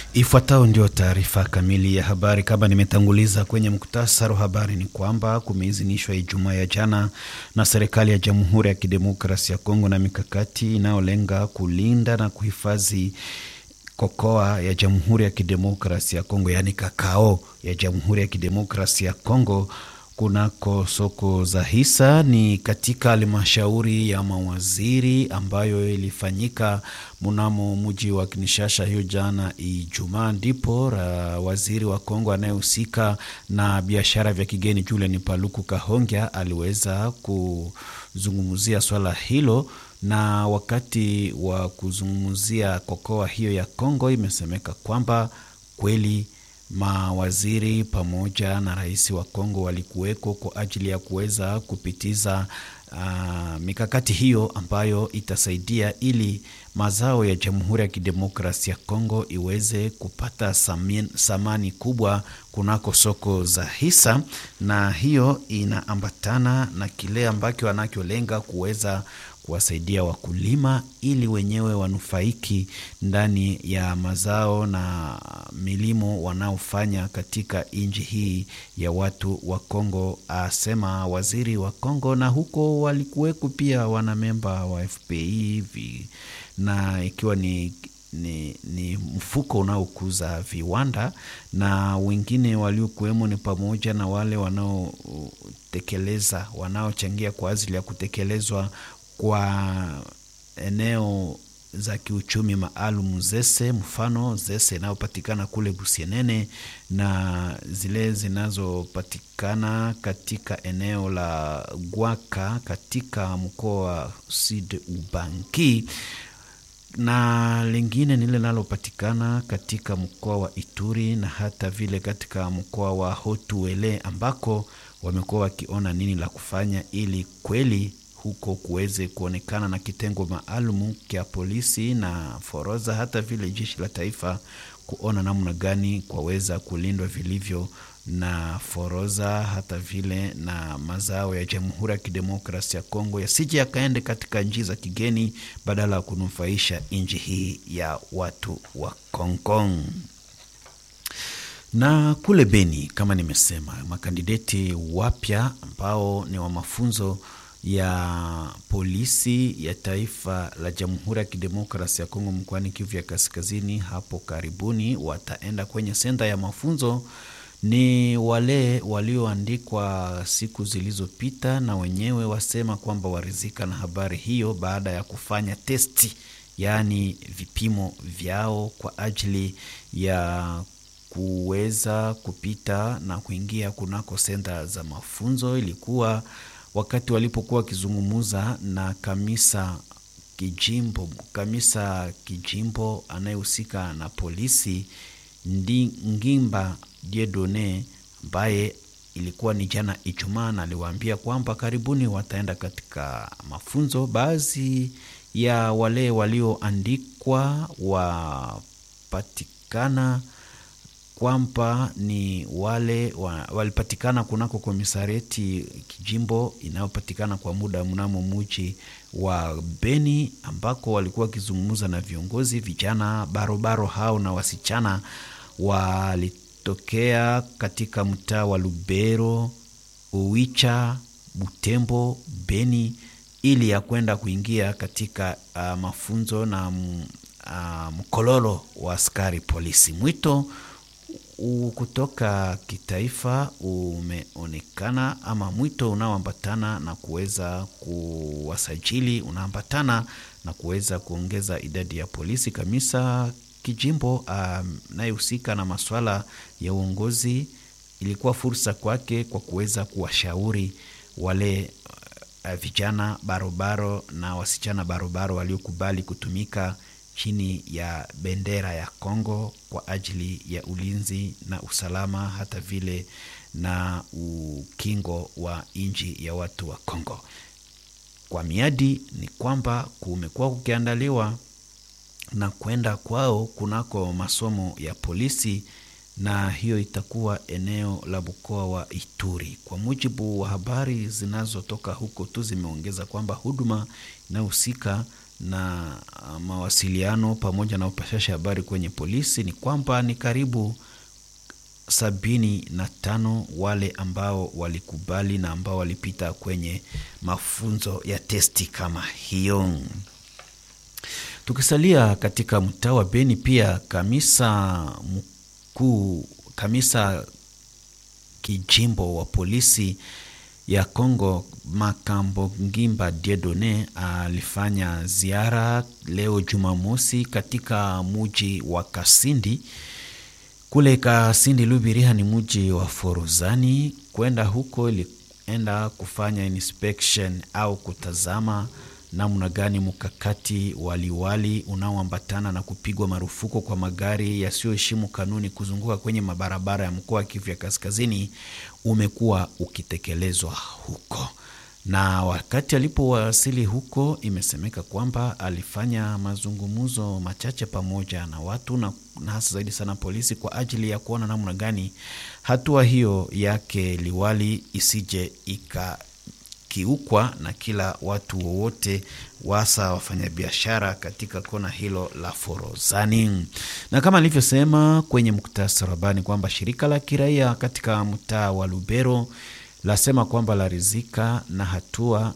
Ifuatayo ndio taarifa kamili ya habari. Kama nimetanguliza kwenye muktasari wa habari, ni kwamba kumeidhinishwa Ijumaa ya jana na serikali ya Jamhuri ya Kidemokrasia ya Kongo na mikakati inayolenga kulinda na kuhifadhi kokoa ya Jamhuri ya Kidemokrasia ya Kongo, yaani kakao ya Jamhuri ya Kidemokrasia ya Kongo kunako soko za hisa ni katika halmashauri ya mawaziri ambayo ilifanyika mnamo mji wa Kinshasa hiyo jana Ijumaa, ndipo waziri wa Kongo anayehusika na biashara vya kigeni Julien Paluku Kahongya aliweza kuzungumzia swala hilo na wakati wa kuzungumzia kokoa hiyo ya Kongo, imesemeka kwamba kweli mawaziri pamoja na rais wa Kongo walikuweko kwa ajili ya kuweza kupitiza uh, mikakati hiyo ambayo itasaidia ili mazao ya Jamhuri ya Kidemokrasia ya Kongo iweze kupata samin, samani kubwa kunako soko za hisa, na hiyo inaambatana na kile ambacho wanacholenga kuweza kuwasaidia wakulima ili wenyewe wanufaiki ndani ya mazao na milimo wanaofanya katika nchi hii ya watu wa Kongo, asema waziri wa Kongo. Na huko walikuweko pia wanamemba wa FPI na ikiwa ni ni, ni mfuko unaokuza viwanda na wengine waliokuwemo ni pamoja na wale wanaotekeleza wanaochangia kwa ajili ya kutekelezwa kwa eneo za kiuchumi maalum zese, mfano zese inayopatikana kule Busienene na zile zinazopatikana katika eneo la Gwaka katika mkoa wa Sud Ubangi na lingine ni lile linalopatikana katika mkoa wa Ituri na hata vile katika mkoa wa Hotuele ambako wamekuwa wakiona nini la kufanya ili kweli huko kuweze kuonekana na kitengo maalum kya polisi na forodha hata vile jeshi la taifa kuona namna gani kwaweza kulindwa vilivyo na forodha hata vile na mazao ya Jamhuri ya Kidemokrasia ya Kongo yasije yakaende katika nchi za kigeni badala ya kunufaisha nchi hii ya watu wa Kongo. Na kule Beni, kama nimesema, makandideti wapya ambao ni wa mafunzo ya polisi ya taifa la Jamhuri ya Kidemokrasia ya Kongo mkoani Kivu ya Kaskazini hapo karibuni wataenda kwenye senta ya mafunzo. Ni wale walioandikwa siku zilizopita, na wenyewe wasema kwamba warizika na habari hiyo baada ya kufanya testi, yaani vipimo vyao kwa ajili ya kuweza kupita na kuingia kunako senta za mafunzo. Ilikuwa wakati walipokuwa wakizungumuza na kamisa kijimbo, kamisa kijimbo anayehusika na polisi ndi Ngimba Diedone, ambaye ilikuwa ni jana Ijumaa, na aliwaambia kwamba karibuni wataenda katika mafunzo. Baadhi ya wale walioandikwa wapatikana kwamba ni wale wa, walipatikana kunako komisarieti kijimbo inayopatikana kwa muda mnamo muji wa Beni ambako walikuwa wakizungumza na viongozi vijana barobaro hao na wasichana walitokea katika mtaa wa Lubero, Uwicha, Butembo, Beni ili ya kwenda kuingia katika uh, mafunzo na uh, mkololo wa askari polisi. Mwito kutoka kitaifa umeonekana ama mwito unaoambatana na kuweza kuwasajili unaambatana na kuweza kuongeza idadi ya polisi. Kamisa kijimbo anayehusika um, na masuala ya uongozi, ilikuwa fursa kwake kwa kuweza kuwashauri wale uh, vijana barobaro na wasichana barobaro waliokubali kutumika chini ya bendera ya Kongo kwa ajili ya ulinzi na usalama hata vile na ukingo wa nchi ya watu wa Kongo. Kwa miadi ni kwamba kumekuwa kukiandaliwa na kwenda kwao kunako masomo ya polisi, na hiyo itakuwa eneo la mkoa wa Ituri. Kwa mujibu wa habari zinazotoka huko tu zimeongeza kwamba huduma inayohusika na mawasiliano pamoja na upashashi habari kwenye polisi ni kwamba ni karibu sabini na tano wale ambao walikubali na ambao walipita kwenye mafunzo ya testi kama hiyo. Tukisalia katika mtaa wa Beni, pia kamisa mkuu, kamisa kijimbo wa polisi ya Kongo Makambo Ngimba Diedone alifanya ziara leo Jumamosi katika muji wa Kasindi kule Kasindi Lubiriha ni mji wa Forozani. Kwenda huko ilienda kufanya inspection au kutazama namna gani mkakati waliwali unaoambatana na kupigwa marufuku kwa magari yasiyoheshimu kanuni kuzunguka kwenye mabarabara ya mkoa wa Kivu ya Kaskazini umekuwa ukitekelezwa huko. Na wakati alipowasili huko, imesemeka kwamba alifanya mazungumzo machache pamoja na watu na, na hasa zaidi sana polisi kwa ajili ya kuona namna gani hatua hiyo yake liwali isije ikakiukwa na kila watu wowote wasa wafanyabiashara katika kona hilo la Forozani. Na kama nilivyosema kwenye muktasari habari kwamba shirika la kiraia katika mtaa wa Lubero lasema kwamba larizika na hatua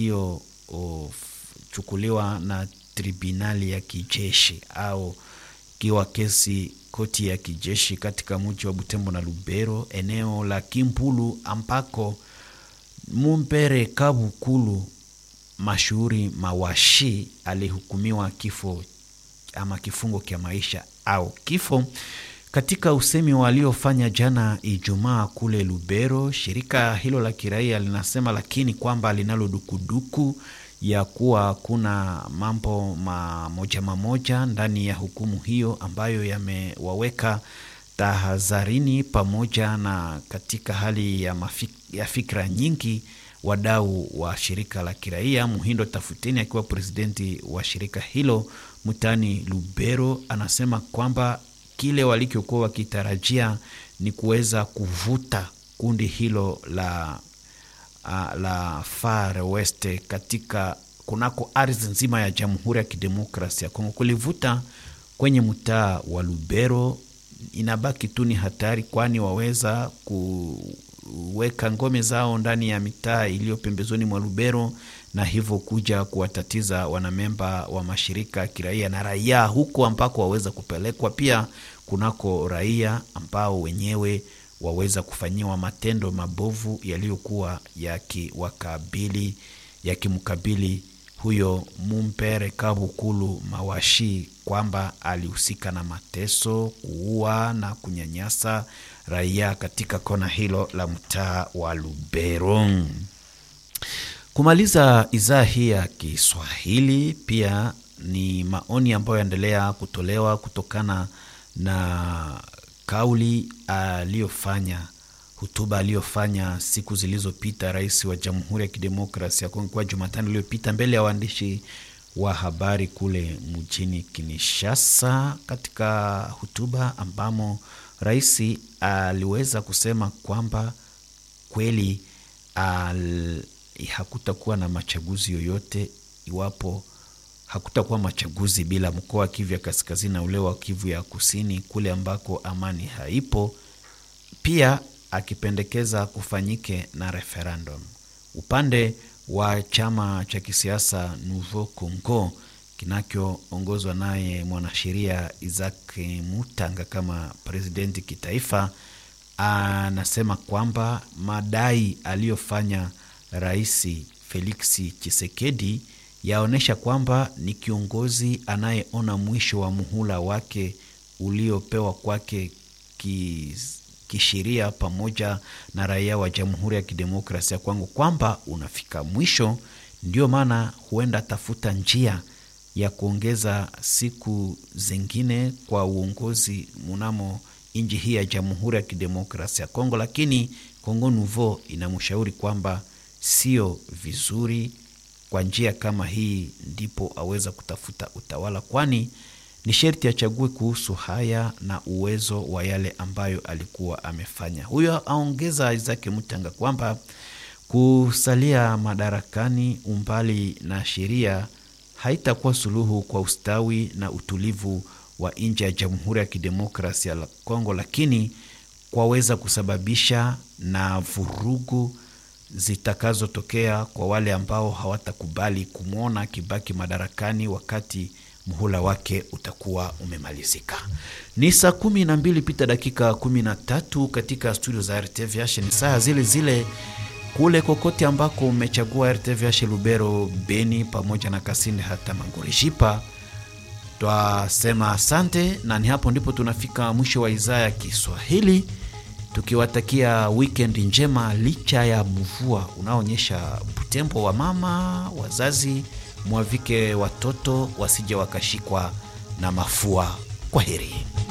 iliyochukuliwa na tribunali ya kijeshi au kiwa kesi koti ya kijeshi katika mji wa Butembo na Lubero, eneo la Kimpulu ambako Mumpere Kabukulu mashuhuri Mawashi alihukumiwa kifo ama kifungo cha maisha au kifo katika usemi waliofanya jana Ijumaa kule Lubero. Shirika hilo la kiraia linasema lakini kwamba linalo dukuduku ya kuwa kuna mambo mamoja mamoja ndani ya hukumu hiyo ambayo yamewaweka tahadharini, pamoja na katika hali ya, mafik, ya fikra nyingi wadau wa shirika la kiraia. Muhindo Tafuteni akiwa presidenti wa shirika hilo mtaani Lubero anasema kwamba kile walichokuwa wakitarajia ni kuweza kuvuta kundi hilo la, uh, la Far West katika kunako ardhi nzima ya Jamhuri ya Kidemokrasia ya Kongo, kulivuta kwenye mtaa wa Lubero inabaki tu ni hatari, kwani waweza kuweka ngome zao ndani ya mitaa iliyo pembezoni mwa Lubero na hivyo kuja kuwatatiza wanamemba wa mashirika ya kiraia na raia huko ambako waweza kupelekwa. Pia kunako raia ambao wenyewe waweza kufanyiwa matendo mabovu yaliyokuwa yakiwakabili yakimkabili huyo Mumpere Kabukulu Mawashi kwamba alihusika na mateso, kuua na kunyanyasa raia katika kona hilo la mtaa wa Lubero. Kumaliza idhaa hii ya Kiswahili, pia ni maoni ambayo yaendelea kutolewa kutokana na kauli aliyofanya hotuba aliyofanya siku zilizopita rais wa Jamhuri ya Kidemokrasia ya Kongo kwa Jumatano iliyopita mbele ya waandishi wa habari kule mjini Kinshasa. Katika hotuba ambamo rais aliweza kusema kwamba kweli al, hakutakuwa na machaguzi yoyote iwapo hakutakuwa machaguzi bila mkoa wa Kivu ya kaskazini na ule wa Kivu ya kusini kule ambako amani haipo, pia akipendekeza kufanyike na referendum. Upande wa chama cha kisiasa Nouveau Congo kinachoongozwa naye mwanasheria Isaac Mutanga kama presidenti kitaifa, anasema kwamba madai aliyofanya Rais Felix Tshisekedi yaonyesha kwamba ni kiongozi anayeona mwisho wa muhula wake uliopewa kwake kisheria pamoja na raia wa Jamhuri ya Kidemokrasia ya Kongo kwamba unafika mwisho. Ndio maana huenda tafuta njia ya kuongeza siku zingine kwa uongozi mnamo nchi hii ya Jamhuri ya Kidemokrasia ya Kongo, lakini Kongo Nouveau inamshauri kwamba sio vizuri kwa njia kama hii ndipo aweza kutafuta utawala, kwani ni sherti achague kuhusu haya na uwezo wa yale ambayo alikuwa amefanya. Huyo aongeza Isaac Mutanga kwamba kusalia madarakani umbali na sheria haitakuwa suluhu kwa ustawi na utulivu wa nchi ya Jamhuri ya Kidemokrasia ya Kongo, lakini kwaweza kusababisha na vurugu zitakazotokea kwa wale ambao hawatakubali kumwona akibaki madarakani wakati muhula wake utakuwa umemalizika. Ni saa kumi na mbili pita dakika kumi na tatu katika studio za RTVH. Ni saa zile zile kule kokote ambako umechagua RTVH Lubero, Beni pamoja na Kasindi hata Mangorejipa, twasema asante, na ni hapo ndipo tunafika mwisho wa idhaa ya Kiswahili tukiwatakia weekend njema, licha ya mvua unaoonyesha Butembo. Wa mama wazazi, mwavike watoto wasije wakashikwa na mafua. Kwa heri.